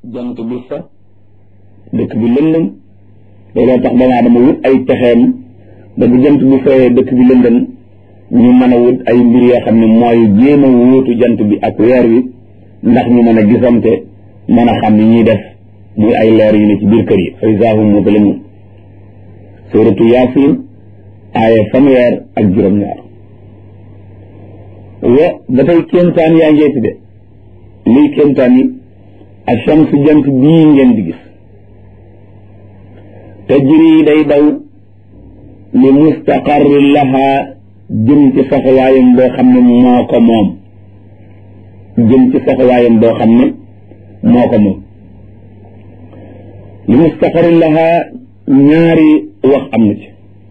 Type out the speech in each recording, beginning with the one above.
jant bi fa dëkk bi lëndëm looloo tax doomu aadama wut ay pexeem ba bu jant bi fayee dëkk bi lëndëm ñu mën a wut ay mbir yoo xam ne mooy jéem a wóotu jant bi ak weer wi ndax ñu mën a gisante mën a xam ni ñuy def muy ay leer yu ne ci biir kër yi fa izaa hum muzlimuun suuratu yaasin aaya fanweer ak juróom-ñaar wa ba tey kéemtaan yaa ngeeti de liy kéemtaan yi ash-shamsu jant bii ngeen di gis tajri day daw li mustaqarri laha jëm ci saxawaayam boo xam ne moo ko moom jëm ci saxawaayam boo xam ne moo ko moom li mustaqarri laha ñaari wax am na ci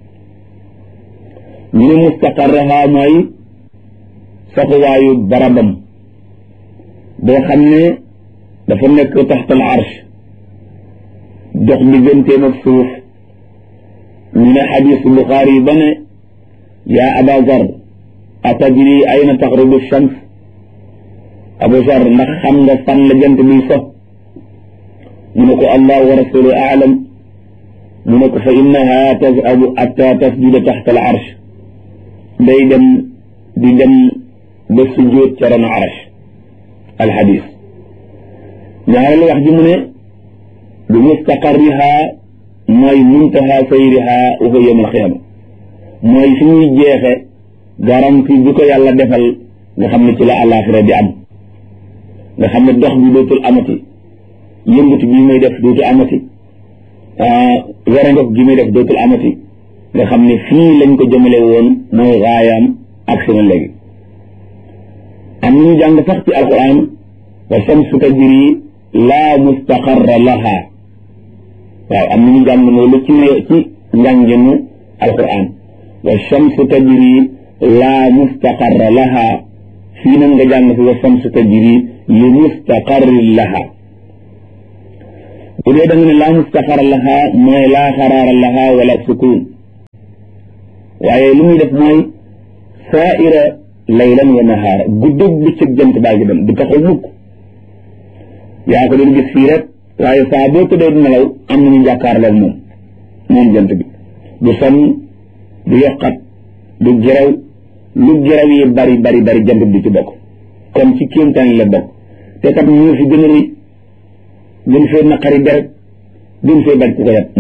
ñu ne mustaqarraha mooy saxuwaayu barabam boo xam ne dafa nekk taxtal arsh dox digganteem ak suuf ñu ne xadiis buxaari yi ba ne yaa aba zar atadri ayna taxrubu shams abu zar ndax xam nga fan la jant biy so mu ne ko allah wa rasulu aalam mu ne ko fa innaha tazhabu atta tasjuda taxta al arsh day dem di dem ba sujjóot ca ron arsh al xadiis ñaareelu wax ji mu ne bi mustaqarriha mooy muntaha sayriha wa huwa yawm alqiyama mooy fi ñuy jeexe garanti bi ko yàlla defal nga xam ne ci la àllaaxira di am nga xam ne dox bi dootul amati yëngatu bi muy def dootul amati werangof gi muy def dootul amati nga xam ne fii lañ ko jëmale woon mooy raayaam ak seen léegi am ñu jàng sax ci alquran wa shamsu tajri laa mustaqarra laha waaw am nañu jàng loolu ci ci njànginu alquran wa shamsu tajri laa mustaqarra laha fii nag nga jàng fi wa shamsu tajri li mustaqarri laha bu dee da nga ne laa mustaqarra laha mooy laa xaraara laha wala sukun waaye li muy def mooy saaira laylan wa nahaara guddeeg bëccëg jant baa ngi dem du taxaw mukk yaa ko doon gis fii rek waaye saa boo tëddee di nelaw am nañu jàkkaarloog moom moom jant bi du sonn du yokkat du gerew lu gerew yi bari bari bari jant bi ci bokk kon ci kéemtaan la bokk te kat ñu fi gën a rëy gën fee naqari deret gën fee bañ ku ko yat